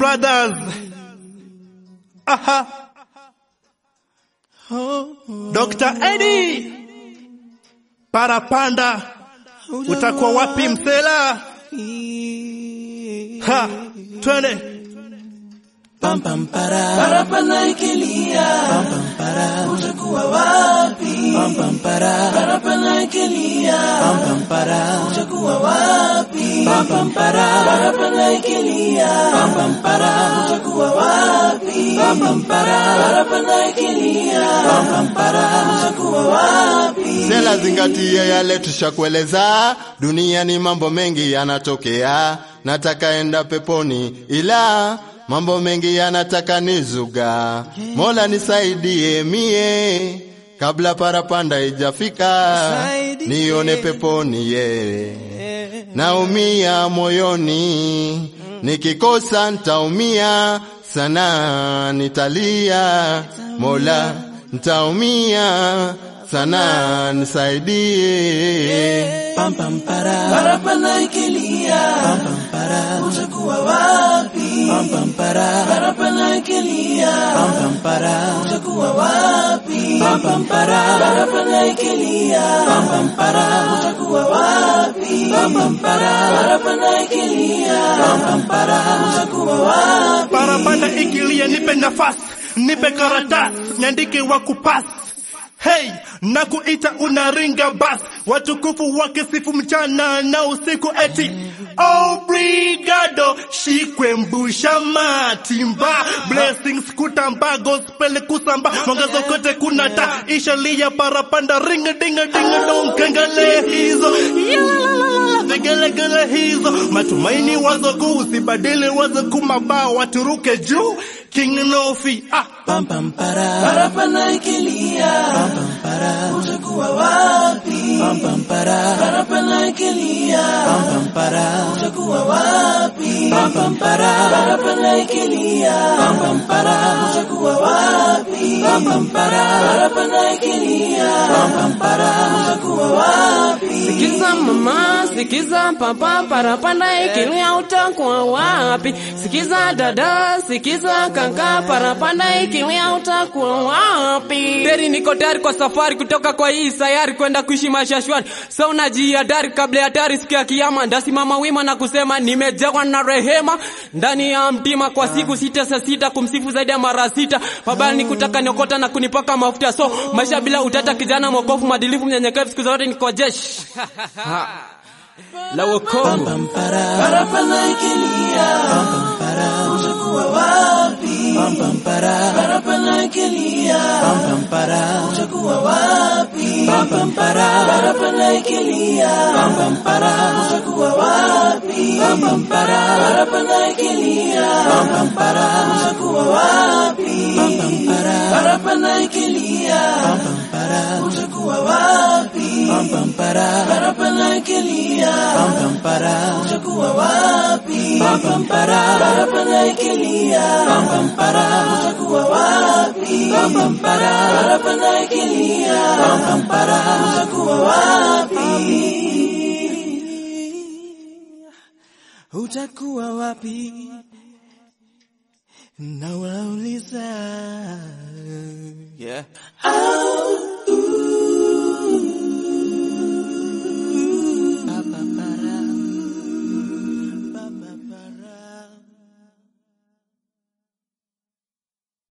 brothers. Aha. Dr. Eddie. Parapanda. Utakuwa wapi msela? Ha, twende. Pam pam para parapanda ikilia pam pam para utakuwa wapi pam pam para parapanda ikilia pam pam para utakuwa wapi pam pam para parapanda ikilia pam pam para utakuwa wapi pam pam para parapanda ikilia pam pam para utakuwa wapi Sela zingatia yale tushakueleza, duniani mambo mengi yanatokea, nataka enda peponi ila mambo mengi yanataka nizuga. Mola nisaidie mie kabla parapanda ijafika, nione peponi ye. Naumia moyoni, nikikosa ntaumia sana, nitalia Mola, ntaumia sana, nisaidie. pam pam para parapanda ikilia pam pam para utakuwa wapi pam pam para parapanda ikilia pam pam para utakuwa wapi pam pam para parapanda ikilia pam pam para utakuwa wapi pam pam para parapanda ikilia pam pam para utakuwa wapi Parapanda ikilia, nipe nafasi, nipe karatasi, niandike wa kupasi. Hey, na kuita unaringa bas, watukufu wakisifu mchana na usiku eti Obrigado, shikwe mbusha matimba Blessings kutamba, gospel kusamba Mwangazo kote kuna ta, ishalia parapanda Ringa dinga dinga dong, kengele hizo Yalalala, Vigelegele hizo Matumaini wazo kuu, usibadili wazo kumabao Waturuke juu, King Nofi ah. pam pam para parapanda ikilia pam pam para utakuwa wapi pam pam para parapanda ikilia pam pam para utakuwa wapi pam pam para parapanda ikilia pam pam para utakuwa wapi pam pam para parapanda ikilia pam pam para utakuwa wapi Sikiza mama, sikiza papa, parapanda ikilia utakuwa wapi? Sikiza dada, sikiza kaka, parapanda ikilia utakuwa wapi? Teri niko tayari kwa safari kutoka kwa hii sayari kwenda kuishi maisha shwari. So unajiadari kabla ya hatari siku ya kiyama, ndasimama wima na kusema nimejawa na rehema ndani ya mtima kwa siku sita saa sita kumsifu zaidi ya mara sita. Mabaya ni kutaka niokota na kunipaka mafuta. So maisha bila utata, kijana mwokofu, mwadilifu, mnyenyekevu, siku zote niko jeshi la wokovu. pam para parapanda ikilia pam pam para utakuwa wapi pam pam para parapanda ikilia pam pam para utakuwa wapi pam pam para parapanda ikilia pam pam para utakuwa wapi pam pam para parapanda ikilia pam pam para utakuwa wapi pam pam para parapanda ikilia pam pam para utakuwa wapi pam pam para parapanda ikilia pam pam para utakuwa wapi pam pam para parapanda ikilia pam pam para utakuwa wapi pam pam para parapanda ikilia pam pam para utakuwa wapi utakuwa wapi na wauliza yeah. Au,